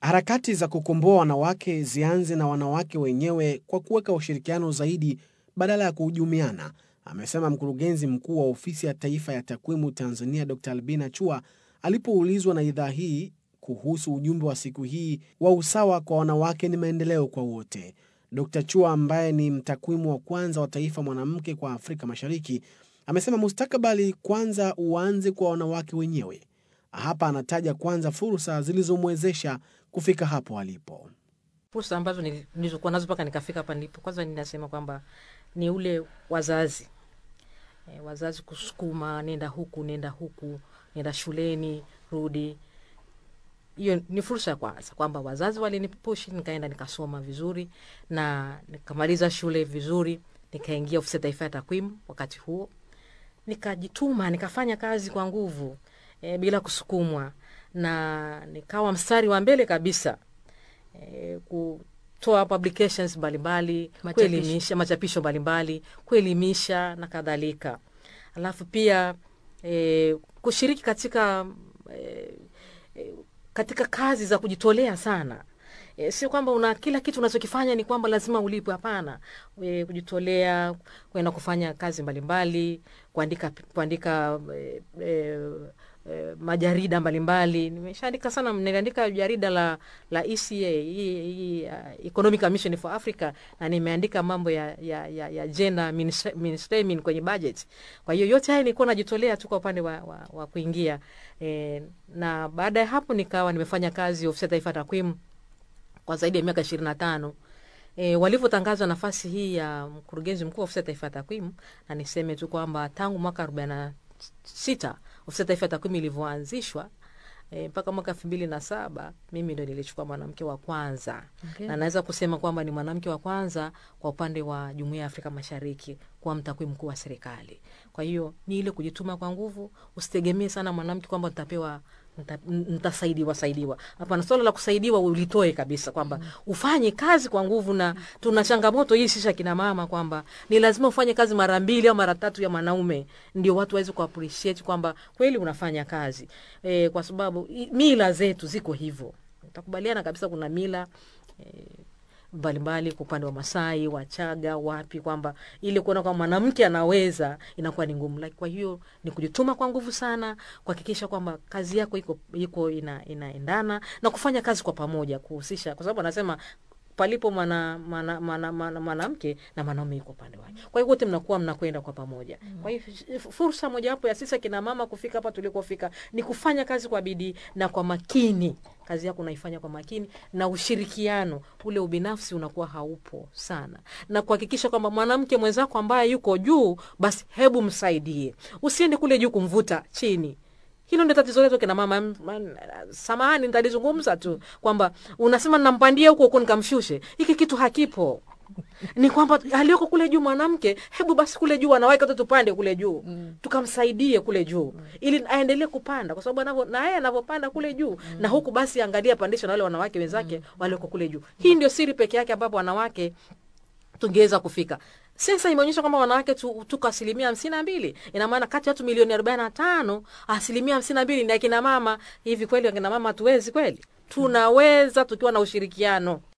Harakati za kukomboa wanawake zianze na wanawake wenyewe kwa kuweka ushirikiano zaidi badala ya kuhujumiana, amesema mkurugenzi mkuu wa Ofisi ya Taifa ya Takwimu Tanzania Dr. Albina Chua alipoulizwa na idhaa hii kuhusu ujumbe wa siku hii wa usawa kwa wanawake ni maendeleo kwa wote. Dr. Chua ambaye ni mtakwimu wa kwanza wa taifa mwanamke kwa Afrika Mashariki amesema mustakabali kwanza uanze kwa wanawake wenyewe. Hapa anataja kwanza fursa zilizomwezesha kufika hapo alipo. fursa ambazo nili- nilizokuwa nazo mpaka nikafika hapa nilipo, kwanza ninasema kwamba ni ule wazazi e, wazazi kusukuma, nenda huku, nenda huku, nenda shuleni, rudi. Hiyo ni fursa ya kwanza, kwamba wazazi walinipushi, nikaenda nikasoma vizuri na nikamaliza shule vizuri, nikaingia ofisi ya taifa ya takwimu wakati huo, nikajituma, nikafanya kazi kwa nguvu e, bila kusukumwa, na nikawa mstari wa mbele kabisa eh, kutoa publications mbalimbali Machapisho. kuelimisha machapisho mbalimbali kuelimisha na kadhalika alafu pia eh, kushiriki katika eh, eh, katika kazi za kujitolea sana E, sio kwamba una kila kitu unachokifanya ni kwamba lazima ulipwe. Hapana, e, kujitolea, kwenda kufanya kazi mbalimbali, kuandika kuandika e, e, e, majarida mbalimbali. Nimeshaandika sana, niliandika jarida la la ECA hii, hii uh, Economic Commission for Africa, na nimeandika mambo ya ya, ya, ya gender mainstre- mainstreaming kwenye budget. Kwa hiyo yote haya nilikuwa najitolea tu kwa upande wa, wa, wa kuingia e, na baada ya hapo nikawa nimefanya kazi ofisi ya taifa ya takwimu kwa zaidi ya miaka ishirini na tano. E, walivyotangazwa nafasi hii ya mkurugenzi mkuu wa ofisi ya taifa ya takwimu, na niseme tu kwamba tangu mwaka arobaini na sita ofisi ya taifa ya takwimu ilivyoanzishwa e, mpaka mwaka elfu mbili na saba mimi ndo nilichukua mwanamke wa kwanza Okay. na naweza kusema kwamba ni mwanamke wa kwanza kwa upande wa jumuiya ya Afrika Mashariki kuwa mtakwimu mkuu wa serikali. Kwa hiyo ni ile kujituma kwa nguvu, usitegemee sana mwanamke kwamba nitapewa nita- nitasaidiwa saidiwa. Hapana, swala la kusaidiwa ulitoe kabisa, kwamba ufanye kazi kwa nguvu, na tuna changamoto hii sisi akina mama kwamba ni lazima ufanye kazi mara mbili au mara tatu ya mwanaume ndio watu waweze ku appreciate kwamba kweli unafanya kazi e, kwa sababu i- mila zetu ziko hivyo. Takubaliana kabisa, kuna mila mbalimbali kwa upande wa Masai, Wachaga, wapi, kwamba ili kuona kwamba mwanamke anaweza inakuwa ni ngumu. Like, kwa hiyo ni kujituma kwa nguvu sana, kuhakikisha kwamba kazi yako iko iko ina, inaendana na kufanya kazi kwa pamoja, kuhusisha, kwa sababu anasema palipo mwana- mwana- mwana- mwana- mwanamke na mwanaume yuko upande wake. Kwa hiyo wote mnakuwa mnakwenda kwa pamoja. Kwa hiyo f- fursa mojawapo ya sisi akina mama kufika hapa tulikofika ni kufanya kazi kwa bidii na kwa makini. Kazi yako unaifanya kwa makini na ushirikiano, ule ubinafsi unakuwa haupo sana, na kuhakikisha kwamba mwanamke mwenzako ambaye yuko juu, basi hebu msaidie, usiende kule juu kumvuta chini hilo ndio tatizo letu kina mama. M- man- Samahani, nitalizungumza tu kwamba unasema nampandia huko huko nikamshushe. Hiki kitu hakipo. Ni kwamba aliyoko kule juu mwanamke, hebu basi kule juu wanawake wote tupande kule juu tukamsaidie kule juu ili aendelee kupanda, kwa sababu anavyo na yeye anavyopanda kule juu na huku, basi angalia pandisha na wale wanawake wenzake walioko kule juu. Hii ndio siri peke yake ambapo wanawake tungeweza kufika. Sensa imeonyesha kwamba wanawake tu, tuko asilimia hamsini na mbili. Ina maana kati ya watu milioni arobaini na tano asilimia hamsini na mbili ni akina mama. Hivi kweli akina mama hatuwezi kweli? Tunaweza tukiwa na ushirikiano.